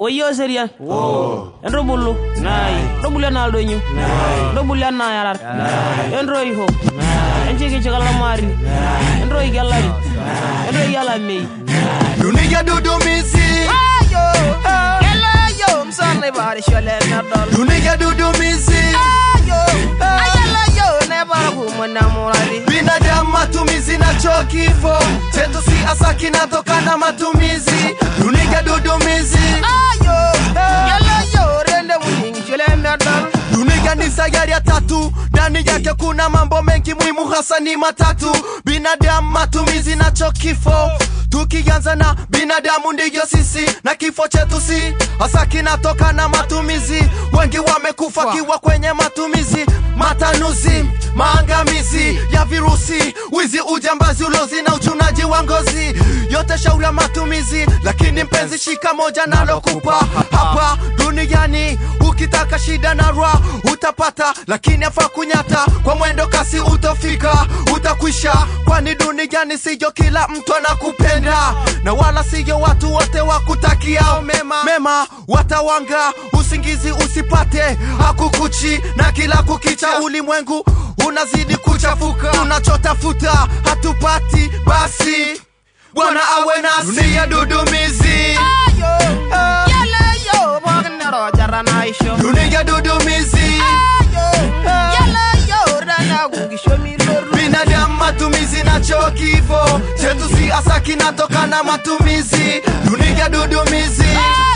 Oyo serian. Enrobulu. Robulu enaa ildonyo. Robulu enaa yarar. Enroi ho. Enchiki chikalamari. Enroi gelari. Enroi gelamei. Dunia dudumizi Yalayo msane bari shole nadol. Dunia dudumizi Ayalayo ne bara kumuna murari. Binadamu matumizi na cho kifo chetu si asa kinatokana matumizi Dunia dudumizi Yalayo rende muningi shole nadol. Dunia ni sayari ya tatu ndani yake kuna mambo mengi muhimu hasa ni matatu binadamu matumizi na cho kifo tukianza na binadamu ndiyo sisi na kifo chetu si hasa kinatoka na matumizi wengi wamekufa kiwa kwenye matumizi matanuzi maangamizi ya virusi wizi ujambazi ulozi na uchunaji wa ngozi yote shauri ya matumizi lakini mpenzi shika moja nalokupa hapa duniani ukitaka shida na rwa utapata lakini afa kunyata kwa mwendo kasi utofika utakwisha kwani duniani siyo kila mtu anakupenda na wala siyo watu wote wakutakiao mema mema watawanga usingizi usipate hakukuchi na kila kukicha ulimwengu unazidi kuchafuka tunachotafuta hatupati basi bwana awe nasi dunia dudumizi Yalayo bognero jarana isho. dunia dudumizi Yalayo rana gugisho miloru. binadamu matumizi nacho kifo chetu si asa kinatokana matumizi dunia dudumizi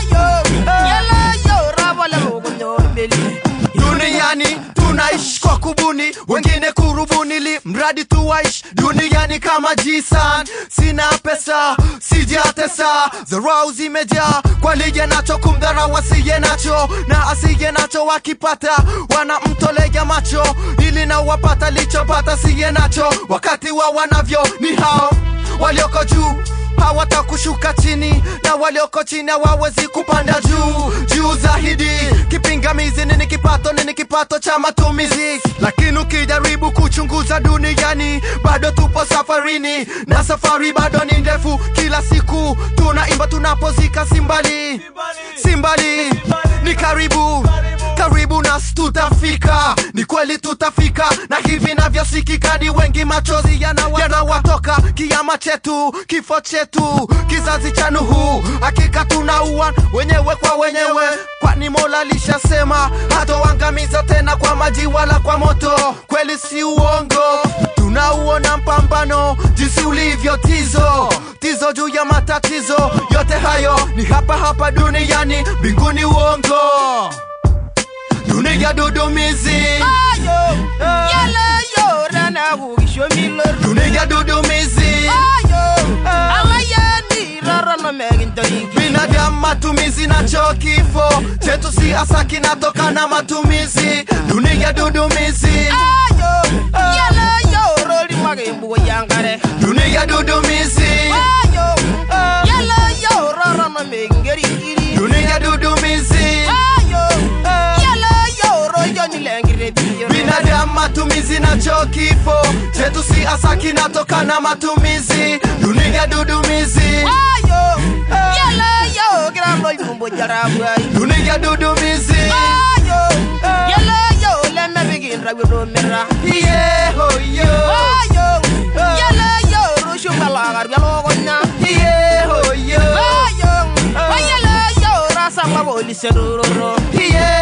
Yalayo rabole mugunyo beli. duniani tunaishi kwa kubuni wengine kurubunili mradi tuwaishi duniani kama jisan sina pesa sijatesa dharau zimejaa kwa liye nacho kumdharau asiye nacho na asiye nacho wakipata wanamtolea macho ili na wapata lichopata siye nacho wakati wa wanavyo ni hao walioko juu hawatakushuka chini na walioko chini hawawezi kupanda juu juu zaidi kipingamizi nini kipato nini kipato cha matumizi lakini ukijaribu kuchunguza duniani bado tupo safarini na safari bado ni ndefu kila siku tunaimba tunapozika simbali simbali ni karibu karibu nasi tutafika ni kweli tutafika na hivi navyosikika ni wengi machozi yanawa- yanawatoka kiama chetu kifo chetu kizazi cha nuhu hakika tunaua wenyewe kwa wenyewe kwani mola lishasema hatoangamiza tena kwa maji wala kwa moto kweli si uongo tunauona mpambano jinsi ulivyo tizo tizo juu ya matatizo yote hayo ni hapa hapa duniani mbinguni uongo dunia dudumizi Yalayo rana gugisho miloru. dunia dudumizi Alayani rarano meginto iki. binadamu matumizi nacho kifo chetu si asa kinatokana matumizi dunia dudumizi Yalayo roli magimbu yangare. dunia dudumizi Yalayo rarano megingeri kiri. dunia dudumizi Yalayo rojo nilengire biyo. binadamu matumizi nacho kifo chetu si asa kinatokana matumizi dunia dudumizi Yalayo grano jumbo jarabai. dunia dudumizi Yalayo lemme bigin rabido mira. yehoyo Yalayo rushu balagar bialogonya. yehoyo Yalayo rasa maboli seruro. yeah